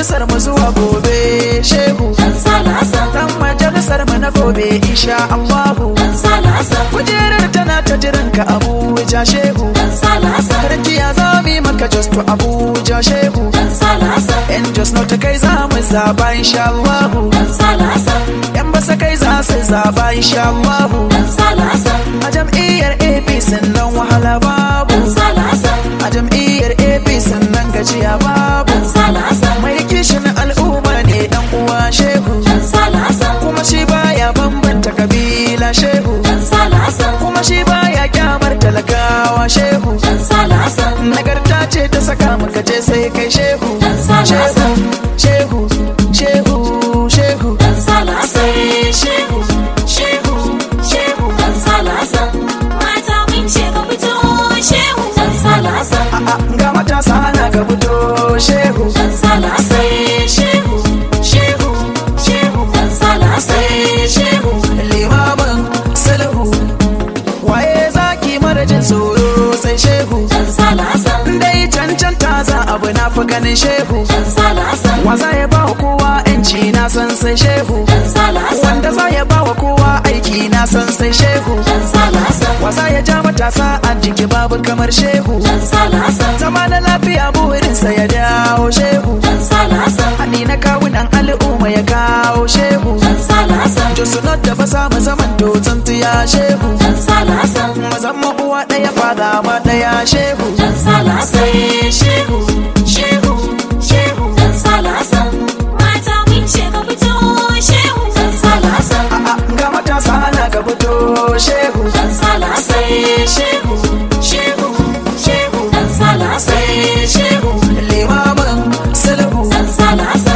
majalisar mu zuwa gobe shehu dan salasa dan majalisar mu na gobe insha Allahu dan salasa kujerar tana ta jiran ka Abuja shehu dan salasa Karkiya za mu yi maka just to Abuja shehu dan salasa Yan just not kai za mu zaba insha Allahu dan salasa Yan basa kai za su zaba insha Allahu dan salasa A jam'iyyar APC nan wahala babu dan salasa A jam'iyyar APC nan gajiya babu dan salasa Mai kishin al'umma ne dan uwa shehu dan salasa Kuma shi baya bambanta kabila shehu dan salasa Kuma shi baya kyamar talakawa shehu dan salasa Nagarta ce ta saka maka je sai kai shehu Dan salasa. Shehu, shehu, shehu, shehu dan salasa shehu shehu shehu dan salasa mata mun ce ka fito shehu dan salasa A'a ga matasa na ka fito shehu dan salasa shehu shehu shehu dan salasa shehu Limamin sulhu Waye zaki mara jin tsoro sai shehu dan salasa Dai cancanta za abu na fi ganin shehu dan salasa Waza ya ba wa kowa yanci na san sai shehu dan salasa Wanda za ya ba wa kowa aiki na san sai shehu dan salasa Waza ya ja matasa a jiki babu kamar shehu dan salasa Zama na lafiya burinsa ya dawo shehu dan salasa Haɗi na kawunan al'umma ya kawo shehu dan salasa Josu not da basa mu zaman dutsen tuya shehu dan salasa Mu zama uwa ɗaya fada ma ɗaya shehu dan salasa shehu shehu shehu dan salasa mata mun ce ka fito shehu dan salasa A'a ga matasa na ka fito shehu dan salasa shehu shehu shehu dan salasa shehu Limamin sulhu dan salasa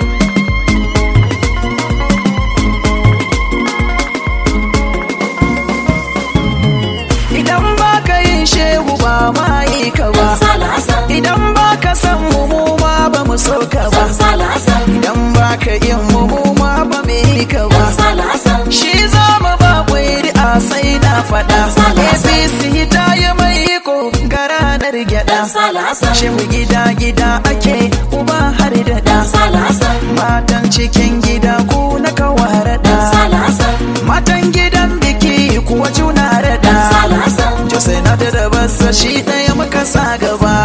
Idan ba ka yin shehu ba ma yi ka ba dan salasa Idan ba ka san mu mu ma ba mu so ka ba dan salasa Idan ba ka yin mu mu ma ba mu yi ka ba dan salasa Shi za mu ba a sai na faɗa APC ta yi mai ko ga ranar gyaɗa dan salasa Shehu gida gida ake uba har da dan ɗa salasa Matan cikin gida ku na kawara dan ɗa salasa Matan gidan biki kuwa juna dan raɗa salasa Jose na da da basa shi ɗaya muka sa gaba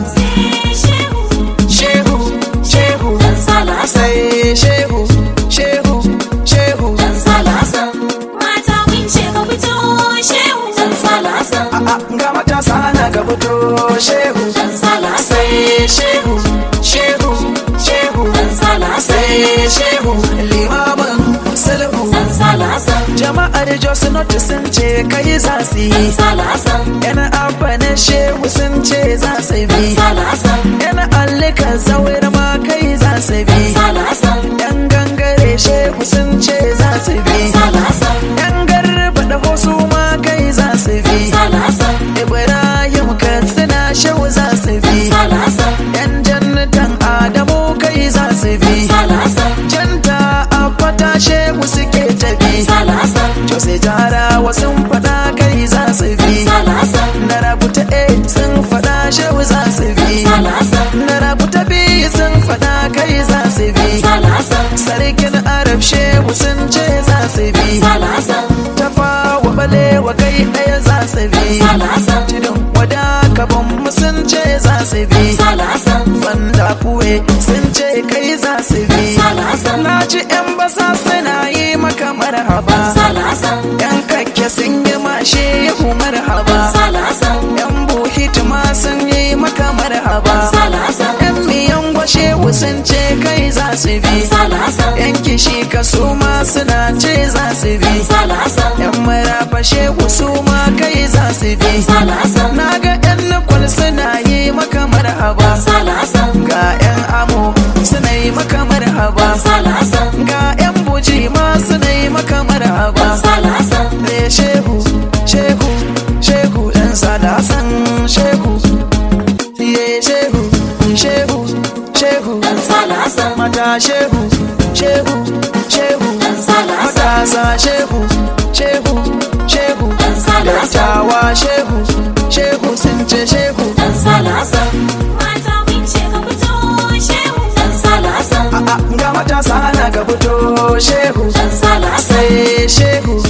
shehu Shehu, shehu, dan salasa sai shehu, shehu, shehu dan salasa mata mun ce ka fito shehu dan salasa A'a ga matasa na ga fito shehu dan salasa sai shehu, shehu, shehu dan salasa sai shehu limamin sulhu dan salasa Jama'ar Jos Not sun ce kai za su dan yi salasa Yan abba na shehu sun ce za su dan bi salasa Yan allika zawir ma kai za su dan bi salasa Yan gangare shehu sun ce za su bi dan salasa Yan garba da wasu ma kai za su bi dan salasa Ibrahim Katsina shehu za su bi dan salasa Yan jannatan Adamu kai za su bi dan salasa Janta abbata shehu suke tabi salasa Jose jarawa sun fada kai za su bi salasa Na rabuta A sun fada shehu za su bi salasa Na rabuta B sun fada kai za su bi salasa Sarkin Arab shehu sun ce za su bi salasa Tafa wa balewa kai ɗaya za su bi salasa Tudun wada kaban mu sun ce za su bi salasa Banda kuwe sun ce kai za su bi salasa Na ji 'yan basa suna yi maka marhaba salasa Yan kakke sun yi mashe yahu marhaba salasa Yan buhit ma sun yi maka marhaba salasa Yan miyan gwashe sun ce kai za su bi salasa Yan kishi ka su ma suna ce za su bi salasa Yan marafa shehu su ma kai za su bi salasa Na ga yan nukwal suna yi maka marhaba salasa Ga yan amo suna yi maka marhaba salasa Ga yan buji ma suna yi maka marhaba salasa Ne shehu, shehu, shehu ɗan sadasan shehu. Ye shehu, shehu, shehu, dan salasa mata shehu, shehu, shehu, dan salasa matasa shehu, shehu, shehu, dan salasa dattawa shehu, shehu sun ce shehu. dan salasa mata mun ce ka fito shehu dan salasa ka fito shehu Dan Sale Hassan. sai shehu